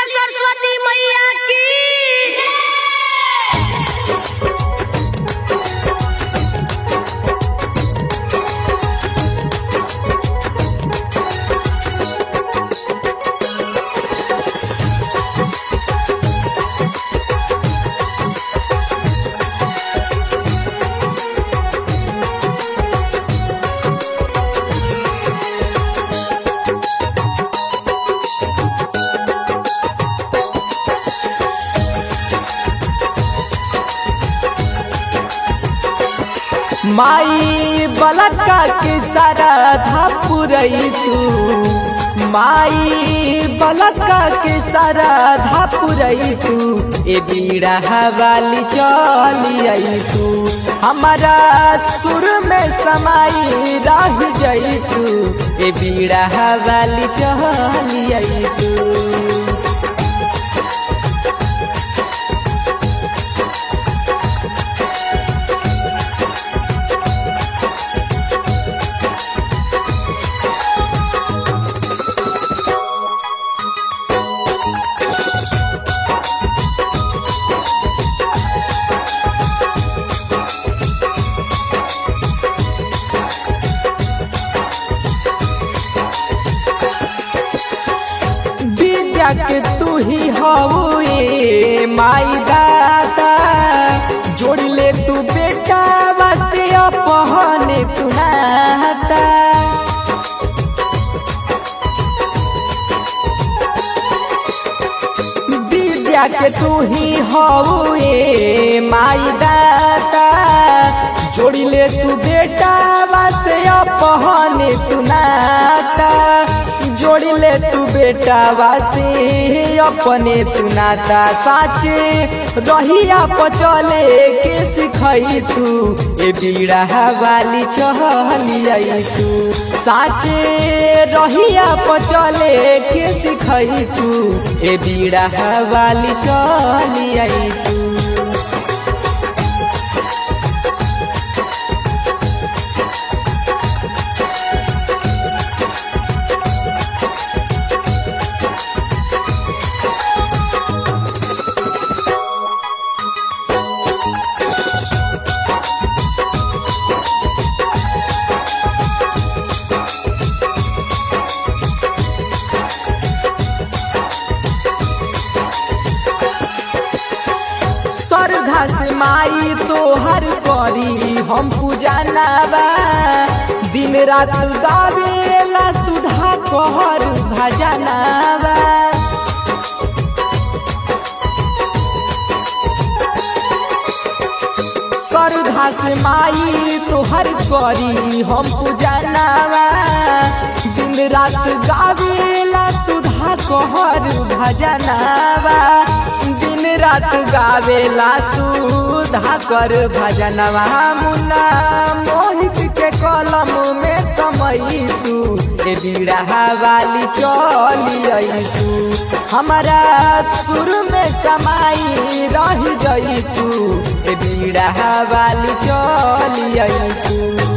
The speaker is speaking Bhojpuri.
सरस्वती मैया की माई बलका के सारा धापुरई तू माई बलका के सारा धापुरई तू ए बीड़ा वाली चली आई तू हमारा सुर में समाई रह जई तू ए बीड़ा वाली चली आई तू विद्या के तू ही हवे माई दाता जोड़ ले तू बेटा वास्ते अपहने तू नाता विद्या के तू ही हवे माई दाता जोड़ ले तू बेटा वास्ते अपहने तू नाता जोड़ ले तू बेटा वासे अपने तू नाता साचे रहिया पचले के सिखई तू ए बीड़ा वाली चहली आई तू साचे रहिया पचले के सिखई तू ए बीड़ा वाली चली आई तू श्रद्धा से माई तोहर करी हम पूजा नावा दिन रात गावेला सुधा कहर भजनावा श्रद्धा से माई तोहर करी हम पूजा नावा दिन रात गावेला सुधा कहर भजनावा दिन रात गावेला सुधा कर भजनवा मुन्ना मोहित के कलम में समय तू ए बीड़ा वाली चली आई तू हमारा सुर में समाई रह गई तू ए बीड़ा वाली चली आई तू